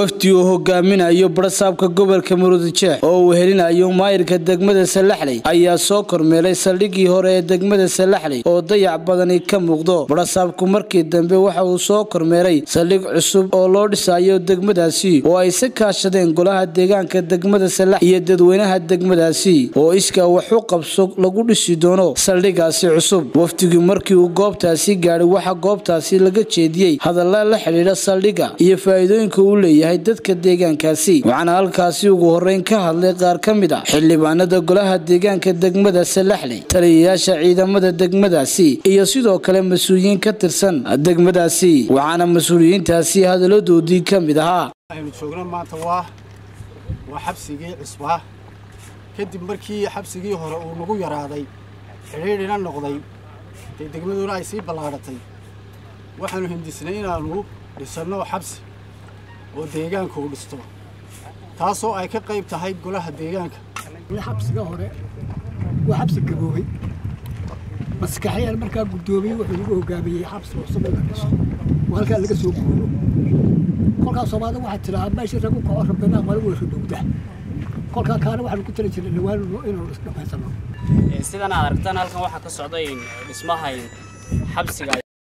wafdi uu hogaaminayo barasaabka gobolka murudijeex oo uu helinayo maayirka degmada salaxley ayaa soo kormeelay saldhigii hore ee degmada salaxley oo dayac badani ka muuqdo barasaabku markii dambe waxa uu soo kormeelay saldhig cusub oo loo dhisayo degmadaasi oo ay si kaashadeen golaha deegaanka degmada salax iyo dadweynaha degmadaasi oo iskaa wax u qabso lagu dhisi doono saldhigaasi cusub wafdigii markii uu goobtaasi gaadhay waxaa goobtaasi laga jeediyey hadalla la xidhiidha saldhiga iyo faa'iidooyinka uu leeyahay dadka deegaankaasi waxaana halkaasi ugu horreyn ka hadlay qaar ka mid ah xildhibaanada golaha deegaanka degmada salaxley taliyayaasha ciidamada degmadaasi iyo sidoo kale mas-uuliyiin ka tirsan degmadaasi waxaana mas-uuliyiintaasi hadalladoodii ka mid ahaa aynu joogno maanta waa waa xabsigii cisbaa kadib markii xabsigii hore uu nagu yaraaday xidhiidhina noqday dee degmaduna ay sii ballaadhatay waxaanu hindisnay inaannu dhisanno xabsi oo deegaanka uu dhisto taasoo ay ka qayb tahay golaha deegaanka xabsiga hore waa xabsi gaboobay maskaxyaan markaa guddoomiyey wuxuu nagu hogaamiyey xabsi cusub in la dhiso oo halkaa laga soo guuro kolkaa soomaalida waxaa tidhahaa meeshii ragu kaco rabbanaa mala weysho dhowda kolkaa kaana waxaanu ku tali jirnay dhawaan inaanu isdhamaysano sidan aad aragtaan halkan waxaa ka socday dhismaha xabsiga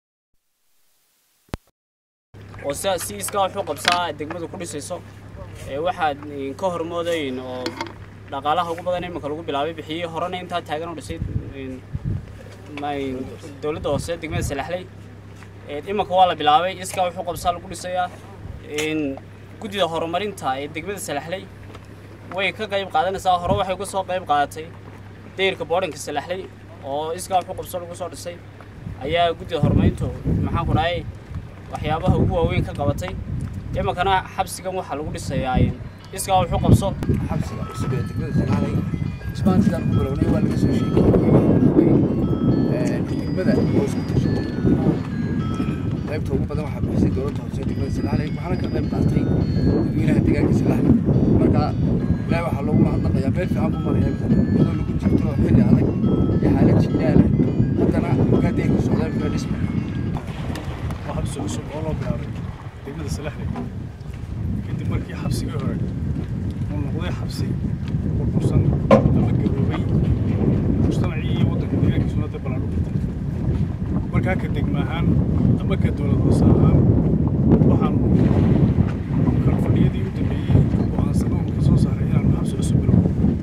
oo si iskaa wuxuu qabsaa degmadu ku dhisayso waxaad ka hormoodayn oo dhaqaalaha ugu badan iminka lagu bilaabay bixiyey horena intaa taagan oo dhisay dowladda hoose degmada salaxley iminka waa la bilaabay iskaa wuxuu qabsaa lagu dhisayaa guddida horumarinta ee degmada salaxley way ka qayb qaadanaysaa hore waxay uga soo qayb qaadatay dayrka boodhanka salaxley oo iskaa wuxuu qabso lagu soo dhisay ayaa guddida horumarintu maxaan ku dhahay waxyaabaha ugu waaweyn ka qabatay iminkana xabsigan waxaa lagu dhisayaa iskaa wuxuu qabso xabsiga cusub ee degmada salaalay dhismahan sidaan ku bilownay waa laga soo sheekeeyey degmada oo isku tashatay qaybta ugu badan waxaa bixisay dowladda hoose degmada salaalay waxaana ka qayb qaatay dadweynaha deegaanka salaalay marka ilaahay waxaa loogu mahadnaqayaa meel fiican buu maraya iyadoo lagu jirto xilli adag iyo xaalad jidaala haddana markaa deeganka socdaa meel dhisma waa xabsi cusub oo loo bilaabay degmada salaxley kadib markii xabsigii hore uu noqday xabsi burbursan ama gaboobay mujtamacii iyo waddanka deegaankiisuna dee ballaan u dhintay markaa ka degma ahaan ama ka dowlad hoose ahaan waxaan kala fadhiyadii u dambeeyey go'aansano ka soo saaray inaanu xabsi cusub bilow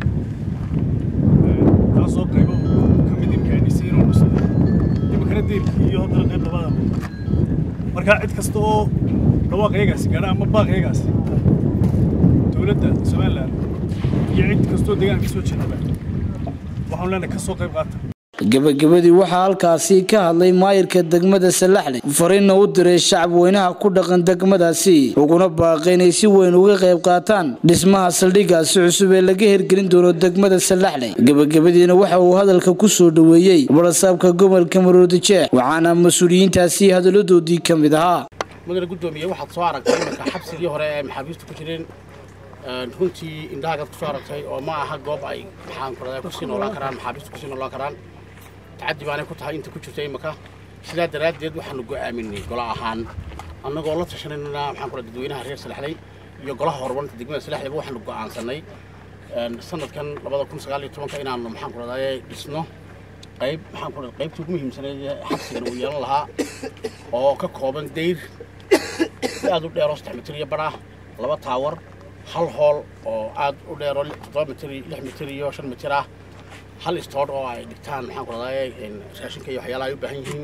taasoo qaybo ka mid imkaadhisay inuu dhisay iminkana deyrkii iyo haddana qayb labada markaa cid kasta oo dhawaaqyagaasi gaadha ama baaqyagaasi dowladda somalilan iyo cid kastoo deegaanka soo jeedaba waxaanu leenahay ka soo qayb qaata gebagabadii waxaa halkaasi ka hadlay maayirka degmada salaxley fariinna u diray shacab weynaha ku dhaqan degmadaasi uguna baaqay inay si weyn uga qayb qaataan dhismaha saldhigaasi cusub ee laga hirgelin doono degmada salaxley gebagabadiina waxa uu hadalka ku soo dhoweeyey barasaabka gobolka maroodijeex waxaana mas-uuliyiintaasi hadalladoodii ka mid ahaa mudane guddoomiye waxaad soo aragtay iminka xabsigii hore ee maxaabiistu ku jireen runtii indhahagaad ku soo aragtay oo ma aha goob ay maxaan ku radaa kusii noolaan karaan maxaabiistu kusii noolaan karaan tacaddi baanay ku tahay inta ku jirta imika sidaa daraaddeed waxaanu go'aaminay gola ahaan annagoo la tashanayna maxaan ku radaa dadweynaha reer salaxley iyo golaha horumarinta degmada salaxleyba waxaanu go'aansanay sanadkan labada kun sagaal iyo tobanka inaanu maxaan ku radaa dhisno qayb maxaan ku radaa qaybtii ugu muhiimsanayd xabsigan uu yeelan lahaa oo ka kooban dayr si aad u dheeroo saddex mitir iyo badh ah laba taawar hal hool oo aad u dheero toddoba mitir lix mitir iyo shan mitir ah hal istoodh oo ay dhigtaan maxaan ku radaa raashinka iyo waxyaalaha ay u baahan yihiin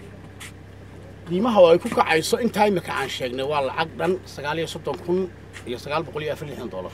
qiimaha oo ay ku kacayso intaa imika aan sheegnay waa lacag dhan sagaal iyo soddon kun iyo sagaal boqol iyo afar lixdan doolar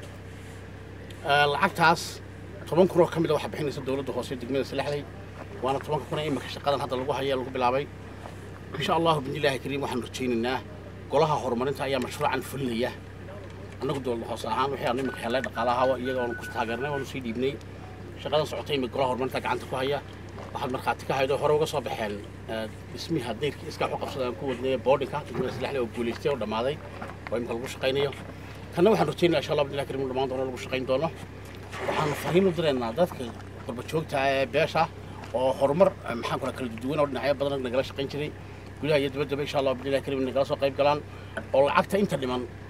lacagtaas toban kun oo ka mid a waxaa bixinaysa dowladda hoose degmada salaxley waana tobanka kun ee imika shaqadan hadda lagu haya lagu bilaabay insha allahu bidnillaahi kariim waxaanu rajaynaynaa golaha horumarinta ayaa mashruucan fulinaya annagu dowladda hoose ahaan wixii aanu imika helay dhaqaalaha iyaga oonu ku taageernay oonu sii dhiibnay shaqadan socotay imika golaha horumarinta gacanta ku haya waxaad markhaati ka haydo hore uga soo baxeen dhismiha dayrkii iskaa waxu qabsada aan ku wadnay boardinka degmada salaxley oo guulaystay oo dhammaaday oo imika lagu shaqaynayo kanna waxaan rajaynaya insha allah bidnillahi kariim dhammaan doono lagu shaqayn doono waxaanu fariin u diraynaa dadka qurbajoogta ee beesha oo horumar maxaan kula kala duwan oo dhinacyo badan nagala shaqayn jiray gudaha iyo dibaddaba insha allah bidnillahi kariim nagala soo qayb galaan oo lacagta inta dhiman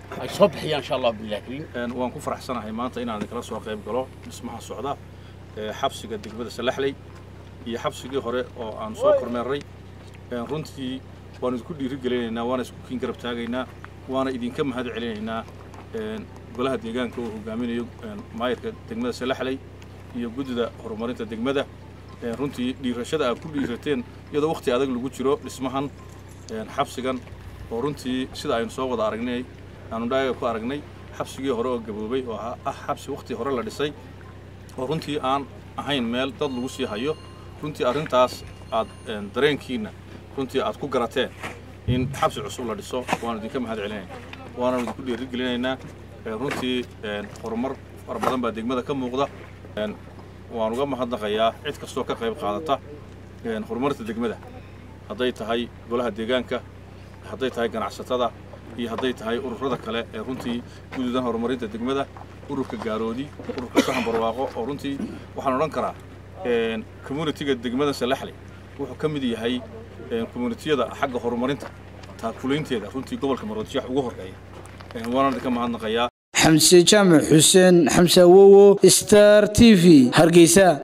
ay soo bixiyaan insha allah billahi kariim Een, waan ku faraxsanahay maanta inaan idinkala soo qayb galo dhismaha socda ee xabsiga degmada salaxley iyo xabsigii hore oo aan soo kormeerray Een, runtii waan idinku dhiirigelinaynaa waana isku kiin garab taagaynaa waana idinka mahad celinaynaa een, golaha deegaanka oo hogaaminayo een, maayarka degmada salaxley iyo guddida horumarinta degmada Een, runtii dhiirashada aad ku dhiirateen iyadoo waqti adag lagu jiro dhismahan een, xabsigan oo runtii sida aynu soo wada aragnay aanu dhaaga ku aragnay xabsigii hore oo gaboobay oo ah ah xabsi waqti hore la dhisay oo runtii aan ahayn meel dad lagu sii hayo runtii arrintaas aad een, dareenkiina runtii aad ku garateen in xabsi cusub la dhiso waanu idinka mahad celinayna waana idinku dhiirigelinaynaa Een, runtii een, horumar fara badan baa degmada ka muuqda Een, waan uga mahadnaqayaa cid kastoo ka qayb qaadata een, horumarinta degmada hadday tahay golaha deegaanka hadday tahay ganacsatada iyo hadday tahay ururada kale ee runtii gududan horumarinta degmada ururka gaaroodi ururka sahan barwaaqo oo runtii waxaan odhan karaa een, communitiga degmada salaxley wuxuu ka mid yahay een, communitiyada xagga horumarinta taakulaynteeda runtii gobolka maroodijeex ugu horreeya Een, waana idinka mahadnaqayaa xamse jaamac xuseen xamse awowo star t v hargeysa